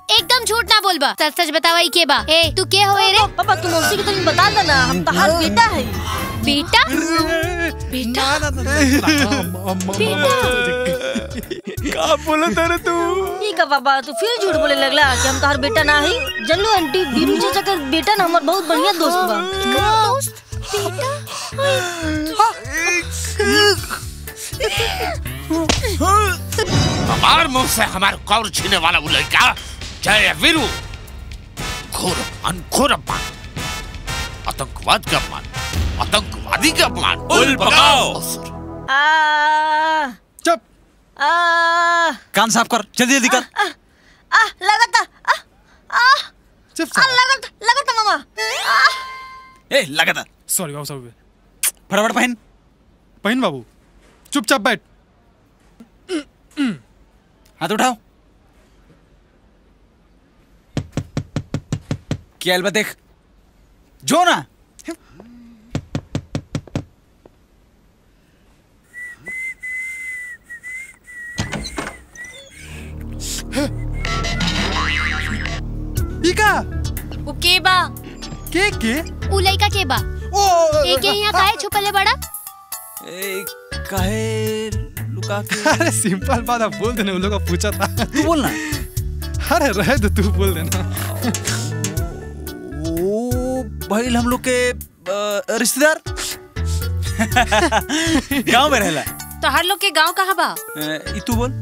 एकदम झूठ ना बोलबा सच सच बतावा ई के बा ए तू के होए रे पापा तुम मौसी के तनी बता देना हम तहार बेटा है बेटा बेटा का बोला तारे तू ठीक है पापा तू फिर झूठ बोले लगला कि हम तहार बेटा ना है जन्नू आंटी बीरू चाचा का बेटा ना हमार बहुत बढ़िया दोस्त बा दोस्त बेटा हमार मुंह से हमार कौर छीने वाला वो लड़का जय वीरू घोर अनघोर अपमान आतंकवाद का अपमान आतंकवादी का अपमान उल पकाओ। आ चुप आ कान साफ कर जल्दी जल्दी कर आ लगता आ आ चुप आ लगता लगता मामा आ ए लगा था सॉरी बाबू सॉरी फटाफट पहन पहन बाबू चुपचाप बैठ हाथ उठाओ क्या अलबत देख जो ना ई का उ के बा के के उ लइका के बा ओ ए के यहाँ काहे छुपले बड़ा ए काहे लुका के अरे सिंपल बात है बोल देना उन लोग का पूछा था तू बोल ना अरे रहे तो तू बोल देना ओ भाई हम लोग के अ, रिश्तेदार गांव में रहला तो हर लोग के गांव कहाँ बा अ, ई तू बोल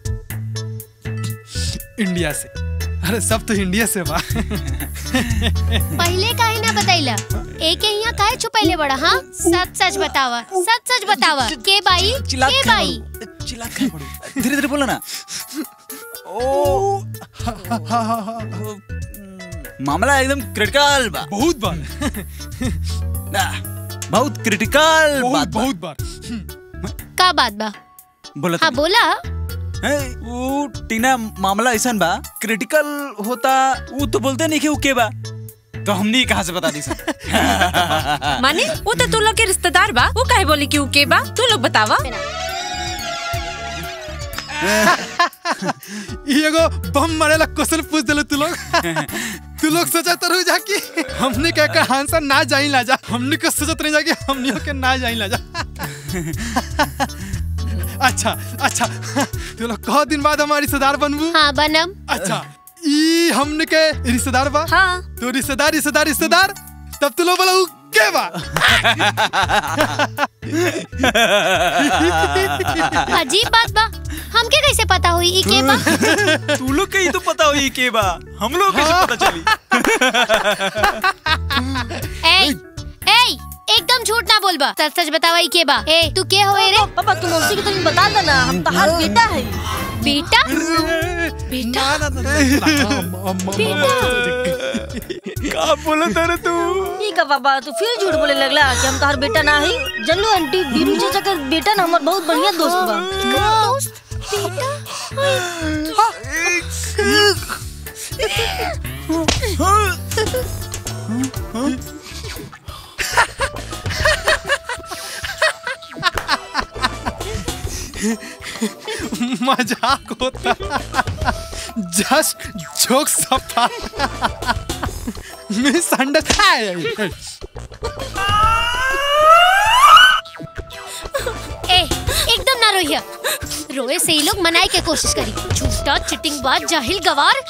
इंडिया से अरे सब तो इंडिया से बा पहले काहे ना बताइला ए के यहाँ काहे छुपैले बड़ा हाँ सच सच बतावा सच सच बतावा के बाई चिल्ला के बाई चिल्ला के पड़ो धीरे धीरे बोलो ना ओ ओ, मामला एकदम क्रिटिकल बा बहुत बार ना, बहुत क्रिटिकल बहुत बात बा। बहुत बार का बात बा बोला हाँ तू बोला है वो टीना मामला ऐसा बा क्रिटिकल होता वो तो बोलते नहीं कि वो के बा तो हमने कहाँ से बता दी सर माने वो तो तू लोग के रिश्तेदार बा वो काहे बोली कि उ के बा तू लोग बतावा ई एगो बम मारेला क्वेश्चन पूछ देले तू लोग तू लोग सोचा तो रह जा कि हमने क्या का आंसर ना जाई ला जा हमने के सोचत नहीं जा कि हमने के ना जाई ला जा अच्छा अच्छा तू लोग कह दिन बाद हमारी रिश्तेदार बनबू हाँ बनम अच्छा ई हमने के रिश्तेदार बा हाँ तो रिश्तेदार रिश्तेदार रिश्तेदार तब तू लोग बोला उ के बा अजीब बात बा हमके कैसे पता हुई ई के बा तू लोग के ही तो पता हुई के बा हम लोग कैसे पता चली ए ए एकदम झूठ ना बोलबा सच सच बतावा ई के बा ए तू के होए रे पापा तुम मौसी के तनी बता देना हम तहार बेटा है बेटा बेटा का बोला तारे तू ठीक है पापा तू फिर झूठ बोले लगला कि हम तहार बेटा ना है जन्नू आंटी बीरू चाचा का बेटा ना हमार बहुत बढ़िया दोस्त बा दोस्त बेटा मजाक होता जस्ट जोक सब था मिस ए एकदम ना रोइया रोए से ही लोग मनाए के कोशिश करी झूठा चिटिंग बाज जाहिल गवार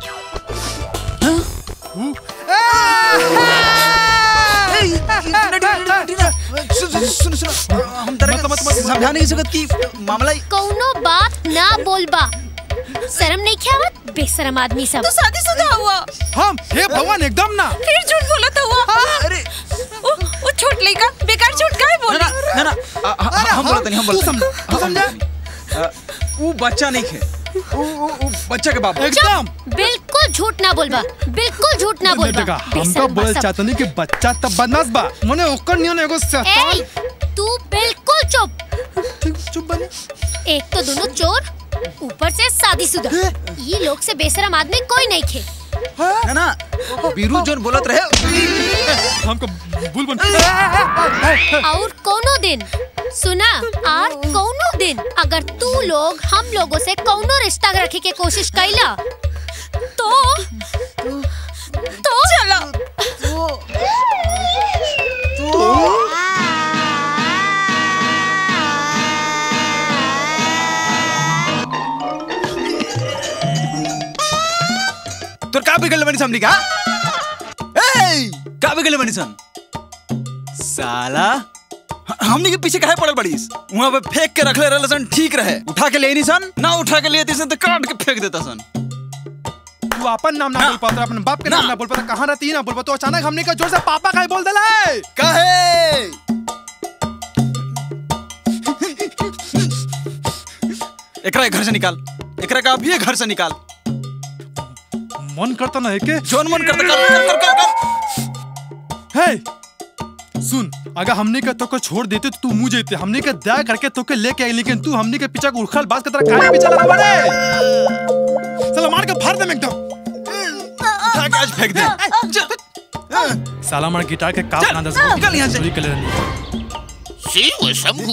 सुन सुन हम तरह समझाने की जरूरत की मामला ही- कौनो बात ना बोलबा शर्म नहीं ख्यावत बेशरम आदमी सब तू शादीशुदा हुआ हम हे भगवान एकदम ना फिर झूठ बोला था हुआ अरे वो वो छोट लड़का बेकार झूठ काहे ना बोली ना ना ना आ- आ- हम बोलते नहीं हम तू बोलते समझ- नहीं। तू हम समझा? बोलते नहीं। आ, वो बच्चा नहीं खे वो वो- वो बच्चा के बाप एकदम बिल्कुल झूठ ना बोलबा बिल्कुल झूठ ना बोलबा देखा हम तो बेशरम बोल सब। चाहते नहीं कि बच्चा तब बदमाश बा मने ओकर नियन एगो ए शैतान तू बिल्कुल चुप ठीक चुप बने एक तो दोनों चोर ऊपर से शादीशुदा ये लोग से बेशरम आदमी कोई नहीं खे ना ना बीरू जोन बोलत रहे हमको बुलबुल और कोनो दिन सुना और कोनो दिन अगर तू लोग हम लोगों से कोनो रिश्ता रखे के कोशिश कैला तो तो चलो तोर का बिगल बनी समझी का ए का बिगल बनी सन साला ह- हमनी के पीछे काहे पड़ल बड़ीस वहां पे फेंक के रखले रहल सन ठीक रहे उठा के ले नहीं सन ना उठा के लिए सन तो काट के फेंक देता सन तू अपन नाम ना बोल पाता अपन बाप के नाम ना बोल पाता कहाँ रहती ना बोल पाता तो अचानक हमने का जोर से पापा का बोल दिला है काहे एकरा ये घर से निकाल एकरा का अभी ये घर से निकाल मन करता ना है के जोन मन करता कर कर कर कर, कर। हे सुन अगर हमने का तो को छोड़ देते तो तू मुंह जेते हमने का दया करके तो के लेके आई लेकिन तू हमने के पीछे को उखल बात के तरह काहे पीछे लगा बड़े चलो मार के फाड़ दे एकदम उठा के आज फेंक दे चल, साला मार गिटार के काप चल, ना दस निकल यहाँ से। चोरी कर ले रही शिव शंभू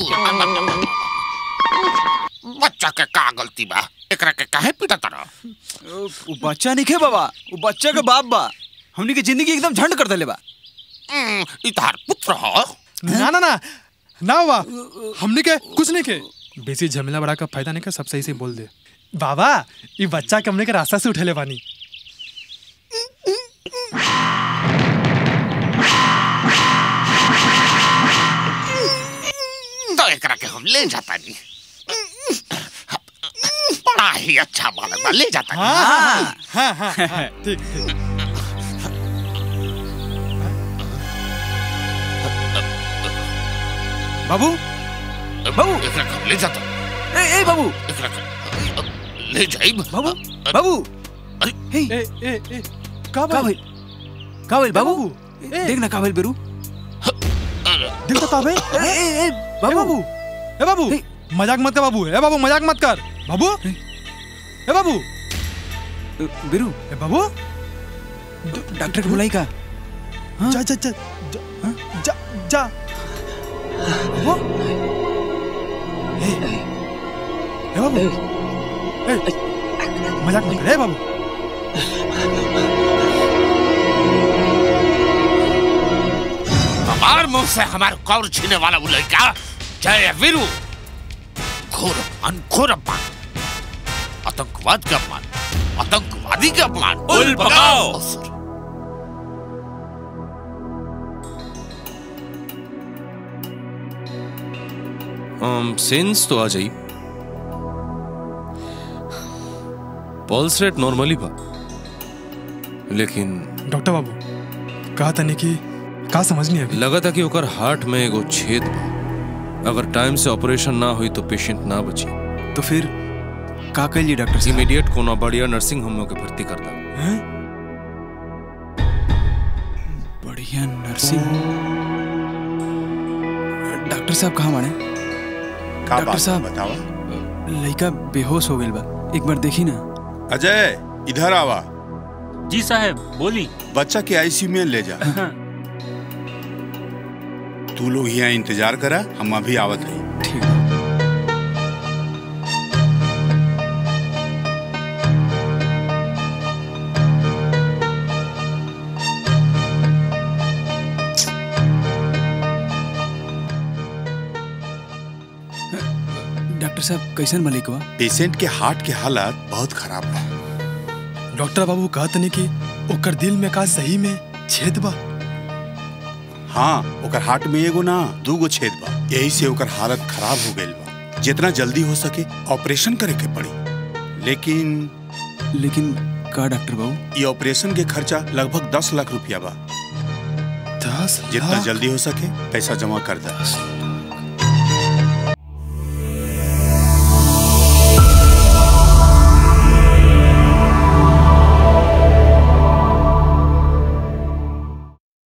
बच्चा के का गलती बा एकरा के काहे पीटा तारा वो बच्चा नहीं खे बाबा वो बच्चा के बाप बा हमनी के जिंदगी एकदम झंड कर देले बा हम्म, ई तार पुत्र ह ना ना ना ना हुआ हमने के कुछ नहीं के बेसी झमेला बड़ा का फायदा नहीं का सब सही से बोल दे बाबा ये बच्चा के हमने के रास्ता से उठेले बानी तो एकरा के हम ले जाता नहीं बड़ा ही अच्छा बालक बा ले जाता नहीं हाँ हाँ हाँ हाँ, हाँ ठीक ठीक बाबू बाबू एकरा के हम ले जाता ए ए बाबू एकरा के ले जाइब बाबू बाबू अरे हे ए ए ए का का भाई भाई का भाई बाबू बाबू, ए। देख ना का भाई बेरू देख तो काबे ए ए ए ए बाबू बाबू ए बाबू हे। मजाक मत कर बाबू ए बाबू मजाक मत कर बाबू ए बाबू बेरू ए बाबू डॉक्टर के बुलाई का जा जा जा जा जा जा बाबू ए ए बाबू ए मजाक मत कर ए बाबू हमार मुंह से हमारे कौर छीने वाला वो लड़का जय वीरू घोर अनघोर अपमान आतंकवाद का अपमान आतंकवादी का अपमान उल पकाओ। असुर। सेंस तो आ जाई पल्स रेट नॉर्मली बा लेकिन डॉक्टर बाबू कहा था नहीं कि का समझ नहीं अभी लगा था कि ओकर हार्ट में एगो छेद बा अगर टाइम से ऑपरेशन ना हुई तो पेशेंट ना बची तो फिर का कहिए डॉक्टर साहब इमीडिएट कोनो बढ़िया नर्सिंग होम में के भर्ती कर दा हैं? बढ़िया नर्सिंग डॉक्टर साहब कहाँ माने का डॉक्टर बात साहब। बतावा लड़का बेहोश हो गइल बा एक बार देखी ना अजय इधर आवा जी साहब बोली बच्चा के आईसीयू में ले जा तू लोग यहाँ इंतजार करा हम अभी आवत हई ठीक बा। डॉक्टर साहब कैसन मलिक बा पेशेंट के हार्ट के हालत बहुत खराब बा डॉक्टर बाबू कहा था नहीं कि ओकर दिल में का सही में छेद बा हाँ ओकर हार्ट में एगो ना दूगो छेद बा यही से ओकर हालत खराब हो गईल बा जितना जल्दी हो सके ऑपरेशन करे के पड़ी लेकिन लेकिन का डॉक्टर बाबू ये ऑपरेशन के खर्चा लगभग दस लाख रुपया बा दस जितना लाख? जल्दी हो सके पैसा जमा कर दे दस